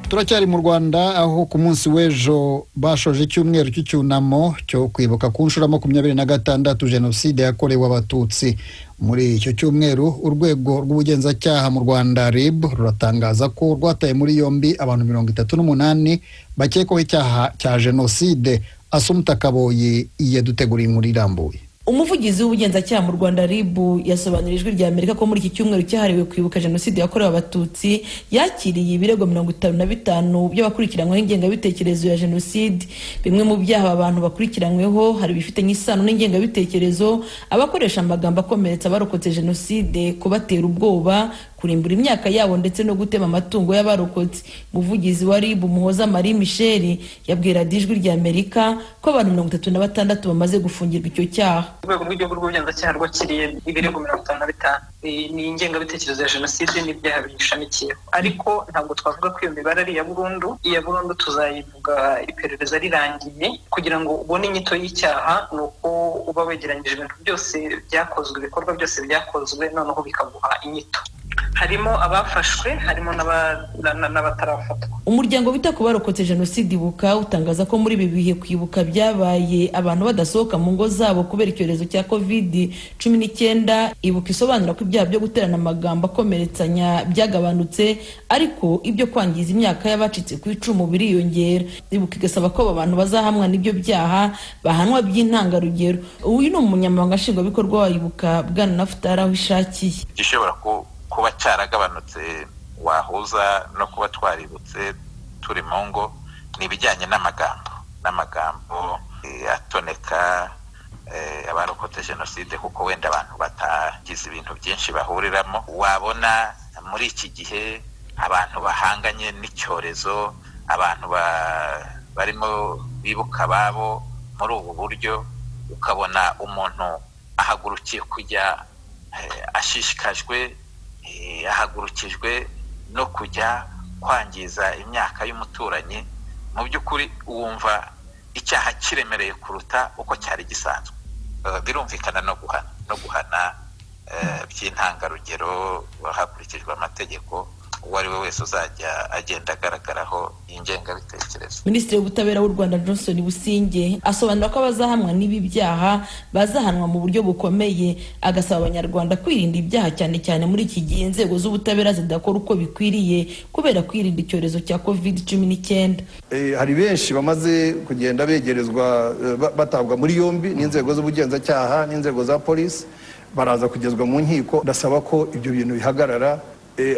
turacyari mu rwanda aho ku munsi w'ejo bashoje icyumweru cy'icyunamo cyo kwibuka ku nshuro makumyabiri na gatandatu jenoside yakorewe abatutsi muri icyo cyumweru urwego rw'ubugenzacyaha mu rwanda rib ruratangaza ko rwataye muri yombi abantu mirongo itatu n'umunani bakekwaho icyaha cya jenoside asumuta kaboyi yaduteguriye inkuru irambuye umuvugizi w'ubugenzacyaha mu rwanda ribu yasobanurira ijwi rya amerika ko muri iki cyumweru cyahariwe kwibuka jenoside yakorewe abatutsi yakiriye ibirego mirongo itanu na bitanu by'abakurikiranyweho ingengabitekerezo ya jenoside bimwe mu byaha aba bantu bakurikiranyweho hari ibifitanye isano n'ingengabitekerezo abakoresha amagambo akomeretsa abarokotse jenoside kubatera ubwoba kurimbura imyaka yabo ndetse no gutema amatungo y'abarokotse umuvugizi wa ribu muhoza marie michel yabwira ijwi rya amerika ko abantu mirongo itatu na batandatu bamaze gufungirwa icyo cyaha urwego rw'igihugu rw'ubugenzacyaha rwakiriye ibirego mirongo itanu na bitanu ni ingengabitekerezo ya jenoside n'ibyaha biyishamikiyeho ariko ntabwo twavuga ko iyo mibare ari iya burundu iya burundu tuzayivuga iperereza rirangiye kugira ngo ubone inyito y'icyaha ni uko uba wegeranyije ibintu byose byakozwe ibikorwa byose byakozwe noneho bikaguha inyito harimo abafashwe harimo n'abatarafatwa umuryango wita ku barokotse jenoside ibuka utangaza ko muri ibi bihe kwibuka byabaye abantu badasohoka mu ngo zabo kubera icyorezo cya kovidi cumi n'icyenda ibuka isobanura ko ibyaha byo guterana amagambo akomeretsanya byagabanutse ariko ibyo kwangiza imyaka y'abacitse ku icumu biriyongera ibuka igasaba ko aba bantu bazahamwa n'ibyo byaha bahanwa by'intangarugero uyu ni umunyamabanga nshingwabikorwa wa ibuka bwana nafutari aho ishakiye gishobora kuba cyaragabanutse wahuza no kuba twaributse turi mu ngo ni ibijyanye n'amagambo n'amagambo atoneka abarokotse jenoside kuko wenda abantu batagize ibintu byinshi bahuriramo wabona muri iki gihe abantu bahanganye n'icyorezo abantu barimo bibuka ababo muri ubu buryo ukabona umuntu ahagurukiye kujya ashishikajwe ahagurukijwe no kujya kwangiza imyaka y'umuturanyi mu by'ukuri wumva icyaha kiremereye kuruta uko cyari gisanzwe birumvikana no guhana no guhana by'intangarugero hakurikijwe amategeko uwo ari we wese uzajya agenda agaragaraho ingengabitekerezo minisitiri w'ubutabera w'u rwanda johnson businge asobanura ko abazahamwa n'ibi byaha bazahanwa mu buryo bukomeye agasaba abanyarwanda kwirinda ibyaha cyane cyane muri iki gihe inzego z'ubutabera zidakora uko bikwiriye kubera kwirinda icyorezo cya covid cumi n'icyenda hari benshi bamaze kugenda begerezwa batabwa muri yombi n'inzego z'ubugenzacyaha n'inzego za polisi baraza kugezwa mu nkiko ndasaba ko ibyo bintu bihagarara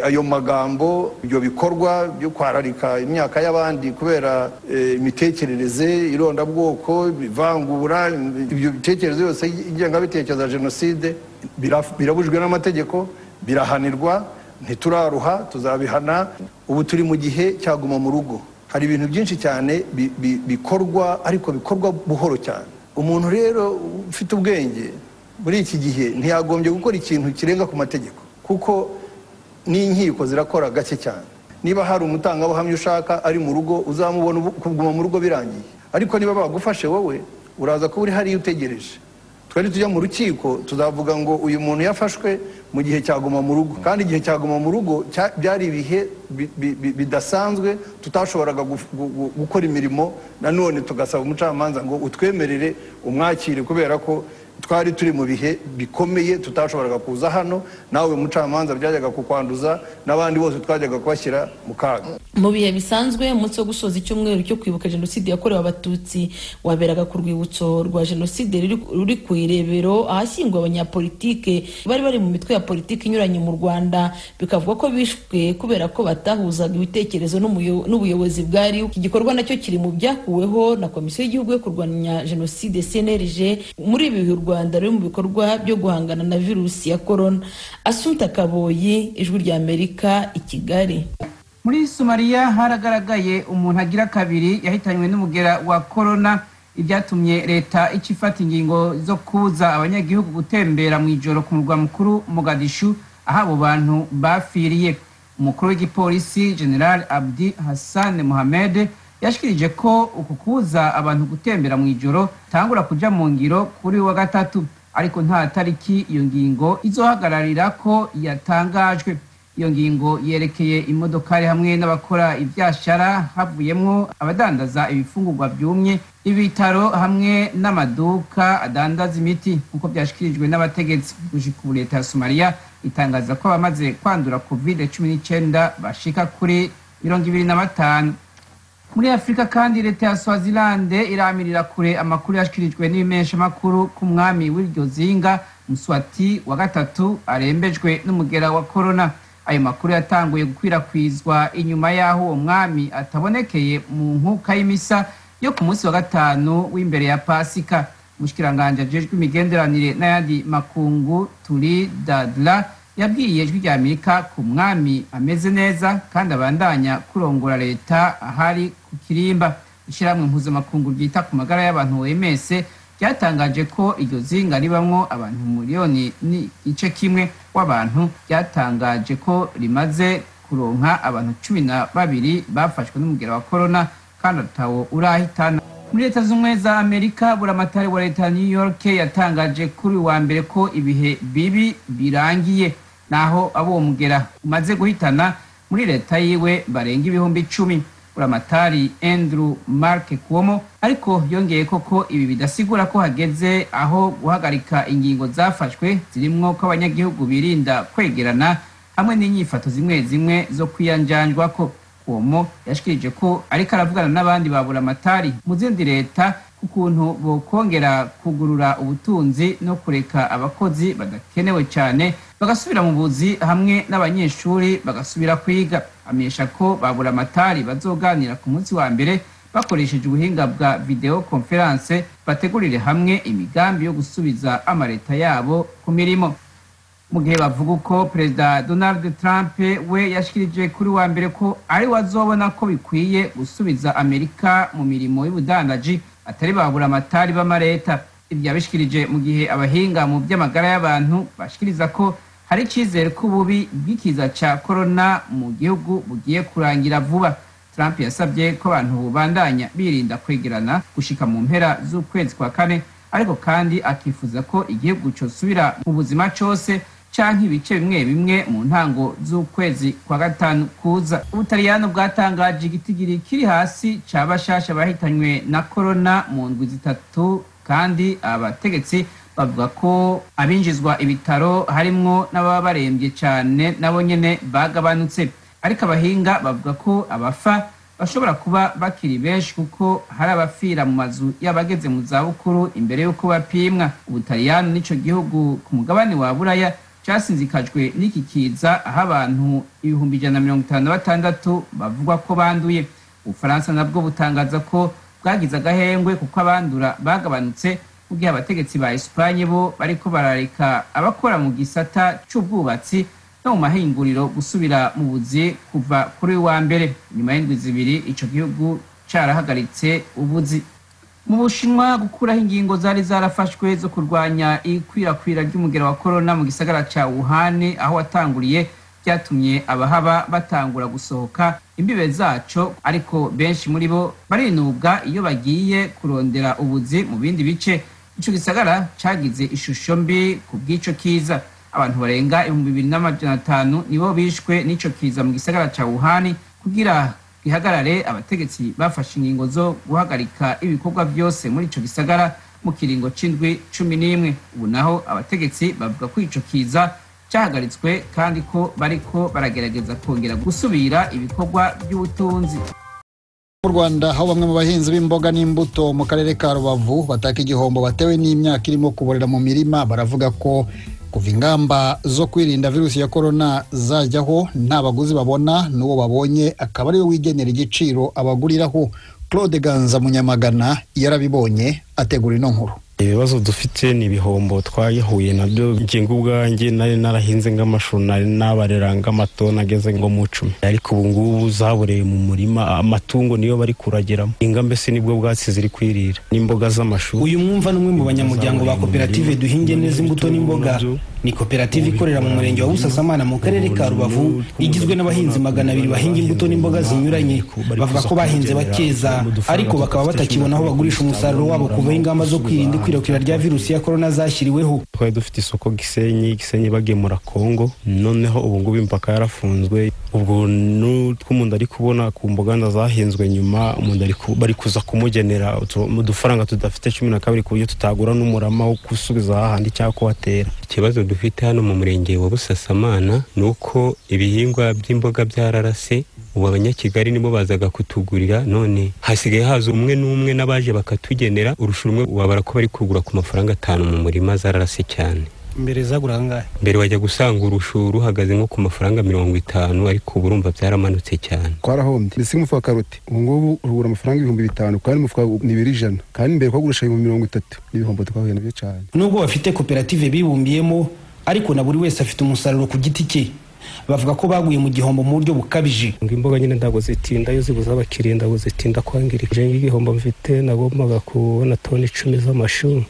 ayo magambo ibyo bikorwa byo kwararika imyaka y'abandi kubera imitekerereze irondabwoko bivangura ibyo bitekerezo yose ingengabitekerezo ya jenoside birabujwe n'amategeko birahanirwa ntituraruha tuzabihana ubu turi mu gihe cyaguma mu rugo hari ibintu byinshi cyane bikorwa ariko bikorwa buhoro cyane umuntu rero ufite ubwenge muri iki gihe ntiyagombye gukora ikintu kirenga ku mategeko kuko n'inkiko zirakora gake cyane niba hari umutangabuhamya ushaka ari mu rugo uzamubona kuguma mu rugo birangiye ariko niba bagufashe wowe uraza kuba uri hariya utegereje twari tujya mu rukiko tuzavuga ngo uyu muntu yafashwe mu gihe cyaguma mu rugo kandi igihe cyaguma mu rugo byari ibihe bidasanzwe tutashoboraga gukora imirimo nanone tugasaba umucamanza ngo utwemerere umwakire kubera ko twari turi mu bihe bikomeye tutashoboraga kuza hano nawe mucamanza byajyaga kukwanduza n'abandi bose twajyaga kubashyira mu kaga mu bihe bisanzwe umunsi wo gusoza icyumweru cyo kwibuka jenoside yakorewe abatutsi waberaga ku rwibutso rwa jenoside ruri ku irebero ahashyingwa abanyapolitike bari bari mu mitwe ya politiki inyuranye mu rwanda bikavugwa ko bishwe kubera ko batahuzaga ibitekerezo n'ubuyobozi bwari iki gikorwa nacyo kiri mu byakuweho na komisiyo y'igihugu yo kurwanya jenoside cnrg muri ibi bihe rwanda ruri mu bikorwa byo guhangana na virusi ya korona asuta kaboyi ijwi rya amerika i kigali muri somaliya haragaragaye umuntu agira kabiri yahitanywe n'umugera wa korona ibyatumye leta ikifata ingingo zo kuza abanyagihugu gutembera mu ijoro ku murwa mukuru mugadishu aho abo bantu bapfiriye umukuru w'igipolisi general abdi hassan mohamed yashikirije ko uku kuza abantu gutembera mu ijoro tangura kuja mu ngiro kuri wa gatatu ariko nta tariki iyo ngingo izohagararira ko yatangajwe iyo ngingo yerekeye imodokari hamwe n'abakora ibyashara havuyemo abadandaza ibifungurwa byumye ibitaro hamwe n'amaduka adandaza imiti nk'uko byashyikirijwe n'abategetsi ku leta ya somaliya itangaza ko abamaze kwandura covid cumi n'icyenda bashika kuri mirongo ibiri na batanu muri afurika kandi leta ya swazilande iramirira kure amakuru yashyikirijwe n'ibimeshamakuru ku mwami w'iryo zinga muswati wa gatatu arembejwe n'umugera wa korona ayo makuru yatanguye gukwirakwizwa inyuma y'aho uwo mwami atabonekeye mu nkuka y'imisa yo ku munsi wa gatanu w'imbere ya pasika mushikiranganje ajejwe imigenderanire n'ayandi makungu turi dadla yabwiye ijwi rya amerika ku mwami ameze neza kandi abandanya kurongora leta ahari ku kirimba ishyirahamwe mpuzamakungu ryita ku magara y'abantu oms ryatangaje ko iryo zinga ribamwo abantu miliyoni n'igice kimwe w'abantu ryatangaje ko rimaze kuronka abantu cumi na babiri bafashwe n'umugera wa korona kandi atawo urahitana muri leta z'ubumwe za amerika buramatari wa leta ya new york yatangaje kuri wa mbere ko ibihe bibi birangiye naho abo mugera umaze guhitana muri leta yiwe barenga ibihumbi icumi buramatari andrew mark kuomo ariko yongeye koko ibi bidasigura ko hageze aho guhagarika ingingo zafashwe zirimo ko abanyagihugu birinda kwegerana hamwe n'inyifato zimwe zimwe zo kwiyanjanjwa ko uwo yashikirije ko ariko aravugana n'abandi ba buramatari mu zindi leta ku kuntu bokongera kugurura ubutunzi no kureka abakozi badakenewe cyane bagasubira mu buzi hamwe n'abanyeshuri bagasubira kwiga amenyesha ko ba buramatari bazoganira ku munsi wa mbere bakoresheje ubuhinga bwa videwo konferanse bategurire hamwe imigambi yo gusubiza amaleta yabo ku mirimo mu gihe bavuga uko perezida donald trump we yashikirije kuri wa mbere ko ari wazobona ko bikwiye gusubiza amerika mu mirimo y'ubudandaji atari babura amatari b'amareta ibyo yabishikirije mu gihe abahinga mu by'amagara y'abantu bashikiriza ko hari icyizere ko ububi bw'ikiza cya korona mu gihugu bugiye kurangira vuba trump yasabye ko abantu bandanya birinda kwegerana gushika mu mpera z'ukwezi kwa kane ariko kandi akifuza ko igihugu cyosubira mu buzima cyose cyangwa ibice bimwe bimwe mu ntango z'ukwezi kwa gatanu kuza ubutaliyano bwatangaje igitigiri kiri hasi cya bashasha bahitanywe na korona mu ndwi zitatu kandi abategetsi bavuga ko abinjizwa ibitaro harimwo n'ababa barembye cyane nabo nyine bagabanutse ariko abahinga bavuga ko abafa bashobora kuba bakiri benshi kuko hari abafira mu mazu y'abageze mu zabukuru imbere y'uko bapimwa ubutaliyano n'icyo gihugu ku mugabane wa buraya cyasinzikajwe n'iki kiza aho abantu ibihumbi ijana na mirongo itanu na batandatu bavugwa ko banduye ubufaransa nabwo butangaza ko bwagize agahengwe kuko abandura bagabanutse mu gihe abategetsi ba esipanye bo bariko barareka abakora mu gisata cy'ubwubatsi no mu mahinguriro gusubira mu buzi kuva kuri wa mbere nyuma y'indwi zibiri ico gihugu carahagaritse ubuzi mu bushinwa gukuraho ingingo zari zarafashwe zo kurwanya ikwirakwira ry'umugera wa korona mu gisagara cya wuhani aho watanguriye byatumye abahaba batangura gusohoka imbibe zaco ariko benshi muri bo barinubwa iyo bagiye kurondera ubuzi mu bindi bice ico gisagara cagize ishusho mbi ku bw'ico kiza abantu barenga ibihumbi bibiri n'amajana atanu nibo bishwe n'ico kiza mu gisagara cya wuhani kugira ihagarare abategetsi bafashe ingingo zo guhagarika ibikorwa byose muri icyo gisagara mu kiringo cy'indwi cumi n'imwe ubu naho abategetsi bavuga ko icyo kiza cyahagaritswe kandi ko bariko baragerageza kongera gusubira ibikorwa by'ubutunzi mu rwanda aho bamwe mu bahinzi b'imboga n'imbuto mu karere ka rubavu bataka igihombo batewe n'imyaka irimo kuborera mu mirima baravuga ko kuva ingamba zo kwirinda virusi ya korona zajyaho nta baguzi babona n'uwo babonye akaba ariwe wigenera igiciro abaguriraho claude ganza munyamagana yarabibonye ategura ino nkuru ibibazo dufite ni ibihombo twayahuye nabyo ngingo ubwanjye nari narahinze nk'amashu nari nabarera nk'amatoni ageze ngo mu icumi ariko ubu ngubu zaboreye mu murima amatungo niyo bari kurageramo inga mbese nibwo bwatsi ziri kwirira n'imboga z'amashu uyu mwumva n'umwe mu banyamuryango ba koperative duhinge neza imbuto n'imboga ni koperative ikorera mu murenge wa busasamana mu karere ka rubavu igizwe n'abahinzi magana abiri bahinga imbuto n'imboga zinyuranye bavuga ko bahinze bakeza ariko bakaba batakibona aho bagurisha umusaruro wabo kuvaho ingamba zo kwirinda ikwirakwira rya virusi ya korona zashyiriweho twari dufite isoko gisenyi gisenyi bagemura kongo noneho ubu ngubu imipaka yarafunzwe ubwo n'utwo umuntu ari kubona ku mbuganda zahinzwe nyuma umuntu ari ku- bari kuza kumugenera utu- udufaranga tudafite cumi na kabiri ku buryo tutagura n'umurama wo gusubiza hahandi cyangwa kuhatera ikibazo dufite hano mu murenge wa busasamana ni uko ibihingwa by'imboga byararase ubu abanyakigali nibo bazaga kutugurira none hasigaye haza umwe n'umwe n'abaje bakatugenera urusha urumwe wabara ko bari kugura ku mafaranga atanu mu murima zararase cyane mbere zagura angahe mbere wajya gusanga urushu ruhagaze nko ku mafaranga mirongo itanu ariko ubu urumva byaramanutse cyane twarahombye mbese nk'umufuka wa karoti ubu ngubu urugura amafaranga ibihumbi bitanu kandi umufuka n'ibiri ijana kandi mbere twagurisha ibihumbi mirongo itatu n'ibihombo twahuye nabyo cyane nubwo bafite koperative bibumbiyemo ariko na buri wese afite umusaruro ku giti cye bavuga ko baguye mu gihombo mu buryo bukabije ngo imboga nyine ntabwo zitinda iyo zibuze abakiriya ntabwo zitinda kwangirika nje nk'igihombo mfite nagombaga kubona toni icumi z'amashu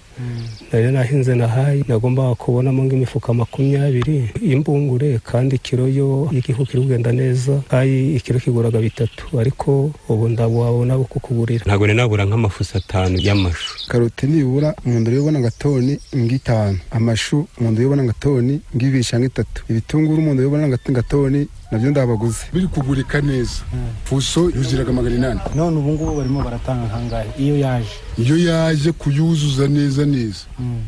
nari nahinze nahaye nagombaga kubonamo nk'imifuka makumyabiri y'imbungure kandi kiro yo y'igihu kiri kugenda neza kayi ikiro kiguraga bitatu ariko ubu ndabona abo kukugurira ntabwo nari nabura nk'amafuso atanu y'amashu karoti nibura umuntu uyobona nka toni ng'itanu amashu umuntu uyobona nka toni ng'ibiri cyangwa itatu ibitunguru umuntu uyobona nka nka toni nabyo ndabaguze biri kugurika neza fuso yuziraga magana inani none ubu ngubu barimo baratanga kangahe iyo yaje iyo yaje kuyuzuza neza neza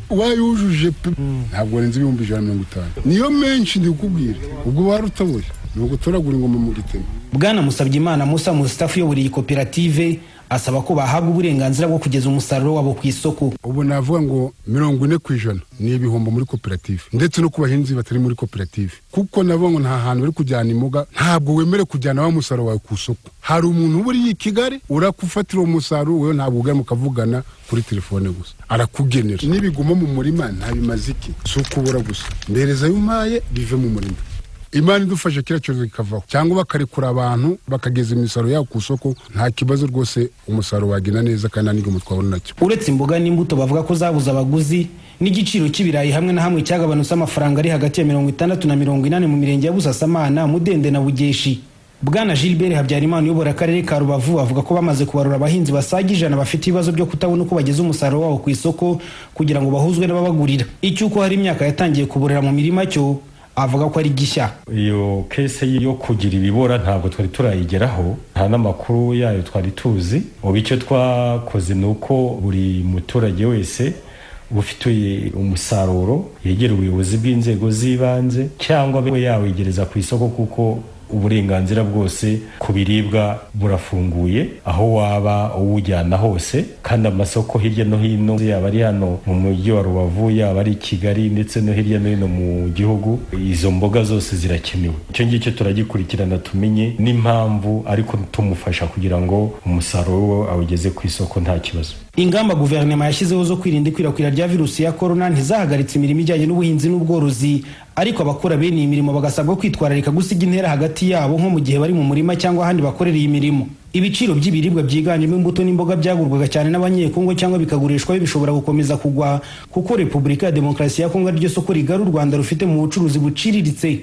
wayujuje pe ntabwo warenze ibihumbi ijana na mirongo itanu niyo menshi ndikubwira ubwo wari utoboye ni ugutoragura ingoma mu gitema bwana musabyimana musa musitafu uyobora iyi koperative asaba ko bahabwa uburenganzira bwo kugeza umusaruro wabo ku isoko ubu navuga ngo mirongo ine ku ijana ni ibihombo muri koperative ndetse no ku bahinzi batari muri koperative kuko navuga ngo nta hantu bari kujyana imboga ntabwo wemerewe kujyana wa musaruro wawe ku isoko hari umuntu uba uriye i kigali urakufatira uwo musaruro wewe ntabwo ugana mukavugana kuri telefone gusa arakugenera n'ibiguma mu murima ntabimaze iki si ukubura gusa mbereza ayo umpaye bive mu murima imana idufashe kiriya cyorezo kikavaho cyangwa bakarekura abantu bakageza imisaruro yabo ku isoko nta kibazo rwose umusaruro wagenda neza kandi nta n'igihombo twabona nacyo uretse imboga n'imbuto bavuga ko zabuze abaguzi n'igiciro cy'ibirayi hamwe na hamwe cyagabanutse amafaranga ari hagati ya mirongo itandatu na mirongo inani mu mirenge ya busasamana mudende na bugeshi bwana gilbert habyarimana uyobora akarere ka rubavu avuga ko bamaze kubarura abahinzi basaga ijana bafite ibibazo byo kutabona uko bageza umusaruro wabo ku isoko kugira ngo bahuzwe n'ababagurira icyuko hari imyaka yatangiye kuborera mu mirima cyo avuga ko ari gishya iyo kese yo kugira ibibora ntabwo twari turayigeraho nta n'amakuru yayo twari tuzi ubu icyo twakoze ni uko buri muturage wese ufite umusaruro yegera ubuyobozi bw'inzego z'ibanze cyangwa we yawegereza ku isoko kuko uburenganzira bwose ku biribwa burafunguye aho waba uwujyana hose kandi amasoko hirya no hino yaba ari hano mu mujyi wa rubavu yaba ari i kigali ndetse no hirya no hino mu gihugu izo mboga zose zirakenewe icyo ngicyo turagikurikirana tumenye n'impamvu ariko tumufasha kugira ngo umusaruro we awugeze ku isoko nta kibazo ingamba guverinoma yashyizeho zo kwirinda ikwirakwira rya virusi ya korona ntizahagaritse imirimo ijyanye n'ubuhinzi n'ubworozi ariko abakora bene iyi mirimo bagasabwa kwitwararika gusiga intera hagati yabo nko mu gihe bari mu murima cyangwa ahandi bakorera iyi mirimo ibiciro by'ibiribwa byiganjemo imbuto n'imboga byagurwaga cyane n'abanyekongo cyangwa bikagurishwa bishobora gukomeza kugwa kuko repubulika ya demokarasi ya kongo ariryo soko rigari u rwanda rufite mu bucuruzi buciriritse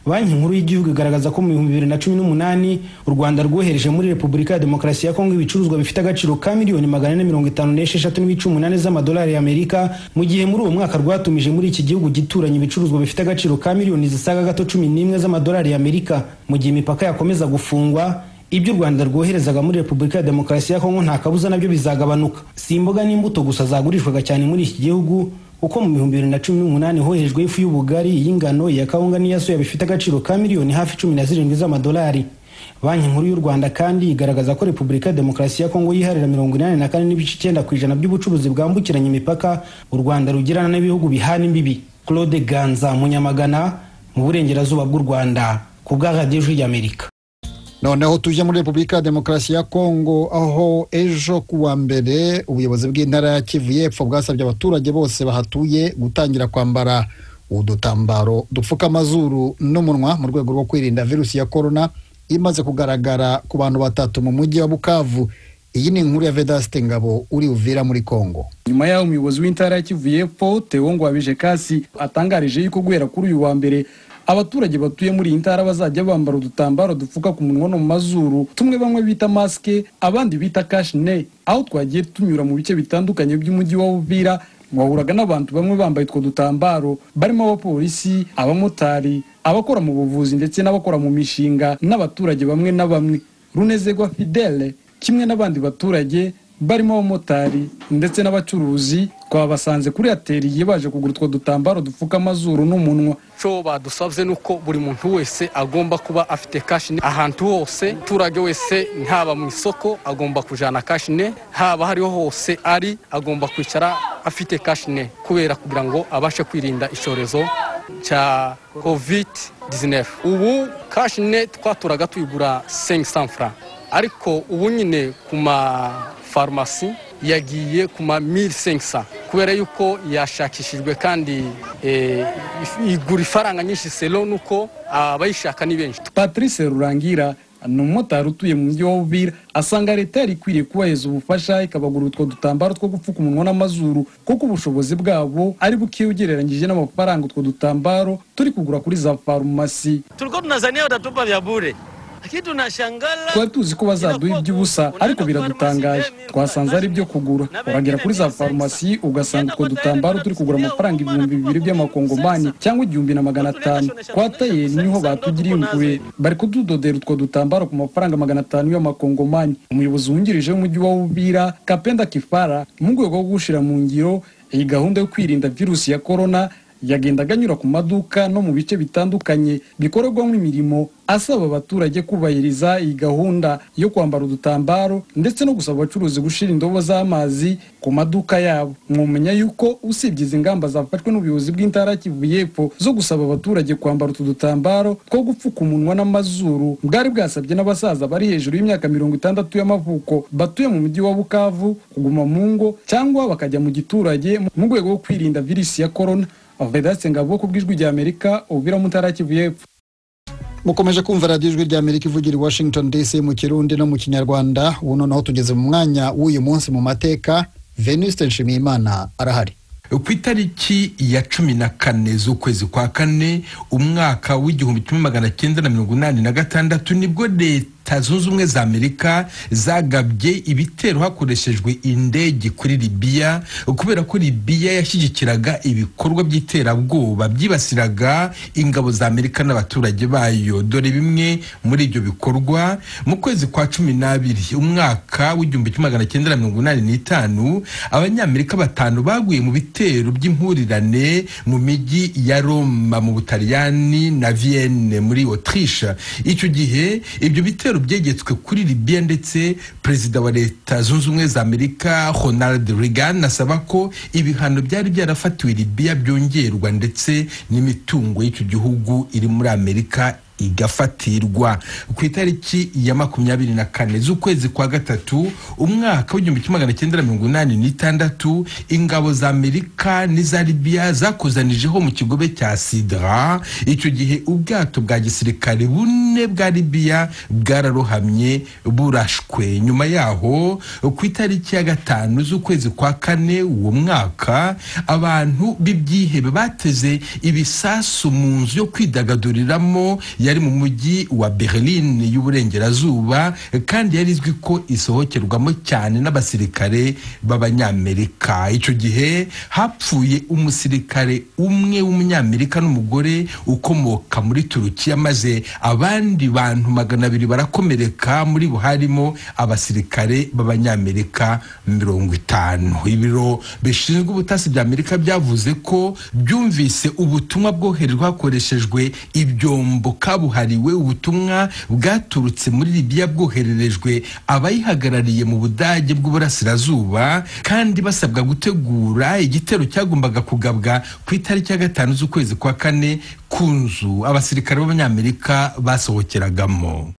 banki nkuru y'igihugu igaragaza ko mu bihumbi bibiri na cumi n'umunani u rwanda rwohereje muri repubulika ya demokarasi ya kongo ibicuruzwa bifite agaciro ka miliyoni magana ane mirongo itanu n'esheshatu n'ibice umunani z'amadolari y'amerika mu gihe muri uwo mwaka rwatumije muri iki gihugu gituranye ibicuruzwa bifite agaciro ka miliyoni zisaga gato cumi n'imwe z'amadolari y'amerika mu gihe imipaka yakomeza gufungwa ibyo u rwanda rwoherezaga muri repubulika ya demokarasi ya kongo nta kabuza nabyo bizagabanuka si imboga n'imbuto gusa zagurishwaga cyane muri iki gihugu kuko mu bihumbi bibiri na cumi n'umunani hoherejwe ifu y'ubugari y'ingano iya kawunga n'iya soya bifite agaciro ka miliyoni hafi cumi na zirindwi z'amadolari banki nkuru y'u rwanda kandi igaragaza ko repubulika ya demokarasi ya kongo yiharira mirongo inani na kane n'ibice icyenda ku ijana by'ubucuruzi bwambukiranya imipaka u rwanda rugirana n'ibihugu bihana imbibi claude ganza munyamagana mu burengerazuba bw'u rwanda ku bwa radiyo ijwi ry'amerika noneho tujya muri repubulika ya demokarasi ya kongo aho ejo ku wa mbere ubuyobozi bw'intara ya kivu y'epfo bwasabye abaturage bose bahatuye gutangira kwambara udutambaro dupfuka amazuru n'umunwa mu rwego rwo kwirinda virusi ya korona imaze kugaragara ku bantu batatu mu mujyi wa bukavu iyi ni inkuru ya vedasite ngabo uri uvira muri kongo nyuma yaho umuyobozi w'intara ya kivu y'epfo tewongo wabije kasi atangarije yuko guhera kuri uyu wa mbere abaturage batuye muri iyi ntara bazajya bambara udutambaro dupfuka ku munwa no mu mazuru tumwe bamwe bita masike abandi bita kashine aho twagiye tunyura mu bice bitandukanye by'umujyi wa bubira wahuraga n'abantu bamwe bambaye utwo dutambaro barimo abapolisi abamotari abakora mu buvuzi ndetse n'abakora mu mishinga n'abaturage bamwe na bamwe runezerwa fidele kimwe n'abandi baturage barimo abamotari ndetse n'abacuruzi twabasanze kuri ateriye baje kugura utwo dutambaro dupfuka amazuru n'umunwa cyo badusabye ni uko buri muntu wese agomba kuba afite kashine ahantu hose umuturage wese haba mu isoko agomba kujyana kashine haba hariho hose ari agomba kwicara afite kashine kubera kugira ngo abashe kwirinda icyorezo cya covid 19 ubu kashine twaturaga tuyigura 500 francs ariko ubu nyine ku mafarumasi yagiye ku ma 1500 kubera yuko yashakishijwe kandi eh, igura ifaranga nyinshi selo nuko abayishaka ni benshi patrice rurangira ni umumotari utuye mu mujyi wa bubira asanga leta yari ikwiriye kubaheza ubufasha ikabagura utwo dutambaro two gupfuka umunwa n'amazuru kuko ubushobozi bwabo ari buke ugereranyije n'amafaranga utwo dutambaro turi kugura kuri za farumasi tulikuwa tunazania watatupa vya bure lakini tunashangala twari tuzi ko bazaduha iby'ubusa ariko biradutangaje twasanze ari ibyo kugura uragera kuri za farumasi ugasanga utwo dutambaro turi kugura amafaranga ibihumbi bibiri by'amakongomani cyangwa igihumbi na magana atanu kwa tayeri niho batugiriye impuhwe bari kududodera utwo dutambaro ku mafaranga magana atanu y'amakongomani umuyobozi wungirije w'umujyi wa bubira kapenda kifara mu rwego rwo gushyira mu ngiro iyi gahunda yo kwirinda virusi ya korona yagendaga anyura ku maduka no mu bice bitandukanye bikorerwamo imirimo asaba abaturage kubahiriza iyi gahunda yo kwambara udutambaro ndetse no gusaba abacuruzi gushyira indobo z'amazi ku maduka yabo mwumenya yuko usibye izi ngamba zafashwe n'ubuyobozi bw'intara kivu y'epfo zo gusaba abaturage kwambara utu dutambaro two gupfuka umunwa n'amazuru bwari bwasabye n'abasaza bari hejuru y'imyaka mirongo itandatu y'amavuko batuye mu mujyi wa bukavu kuguma mu ngo cyangwa bakajya mu giturage mu rwego rwo kwirinda virusi ya korona vedaste ngabo ku bw'ijwi ry'amerika ubira mutara kivu y'epfo mukomeje kumva radiyo ijwi ry'amerika ivugira i washington dc mu kirundi no mu kinyarwanda ubu noneho tugeze mu mwanya w'uyu munsi mu mateka venuste nshimiyimana arahari ku itariki ya cumi na kane z'ukwezi kwa kane umwaka w'igihumbi kimwe magana cyenda na mirongo inani na gatandatu nibwo leta leta zunze ubumwe za amerika zagabye ibitero hakoreshejwe indege kuri libiya kubera ko libiya yashyigikiraga ibikorwa by'iterabwoba byibasiraga ingabo za amerika n'abaturage bayo dore bimwe muri ibyo bikorwa mu kwezi kwa cumi n'abiri umwaka w'igihumbi kimwe magana cyenda na mirongo inani n'itanu abanyamerika batanu baguye mu bitero by'impurirane mu mijyi ya roma mu butaliyani na vienne muri otirisha icyo gihe ibyo bitero ibitero byegetswe kuri libiya ndetse perezida wa leta zunze ubumwe za amerika ronald reagan asaba ko ibihano byari byarafatiwe libiya byongerwa ndetse n'imitungo y'icyo gihugu iri muri amerika igafatirwa ku itariki ya makumyabiri na kane z'ukwezi kwa gatatu umwaka w'igihumbi kimwe magana cyenda mirongo inani n'itandatu ingabo za amerika n'iza libiya zakuzanijeho mu kigobe cya sidra icyo gihe ubwato bwa gisirikare bune bwa libiya bwararohamye burashwe nyuma yaho ku itariki ya gatanu z'ukwezi kwa kane uwo mwaka abantu b'ibyihebe bateze ibisasu mu nzu yo kwidagaduriramo ya yari mu mujyi wa berlin y'uburengerazuba kandi yari izwi ko isohokerwamo cyane n'abasirikare b'abanyamerika icyo gihe hapfuye umusirikare umwe w'umunyamerika n'umugore ukomoka muri turukiya maze abandi bantu magana abiri barakomereka muri bo harimo abasirikare b'abanyamerika mirongo itanu ibiro bishinzwe ubutasi bya amerika byavuze ko byumvise ubutumwa bwoherezwa hakoreshejwe ibyombo kabuhariwe ubutumwa bwaturutse muri libiya bwohererejwe abayihagarariye mu budage bw'uburasirazuba kandi basabwa gutegura igitero cyagombaga kugabwa ku itariki ya gatanu z'ukwezi kwa kane ku nzu abasirikare b'abanyamerika basohokeragamo